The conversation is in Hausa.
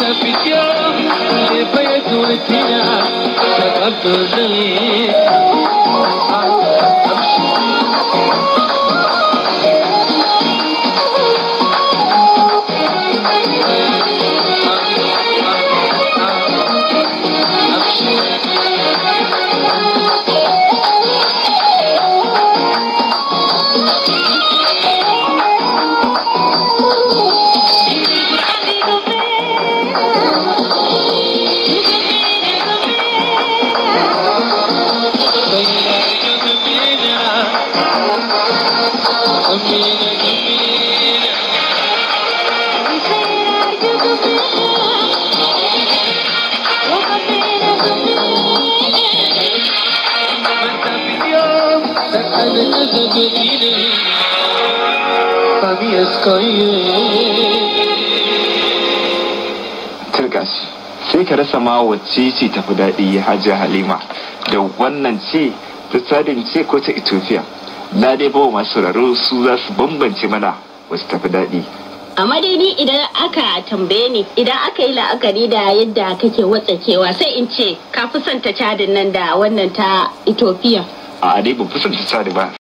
Turgas, sai ka rasa ma wacce ce tafi daɗi Hajiya Halima da wannan ce ta tsadin ce ko ta Ethiopia. Na dai bawa masu sauraro su za su bambance mana wasu tafi daɗi. amma dai ni idan aka tambaye ni idan aka yi la'akari da yadda kake watsakewa sai in ce ka fi son ta cadin nan da wannan ta Ethiopia. A dai ban fi son ta tsadi ba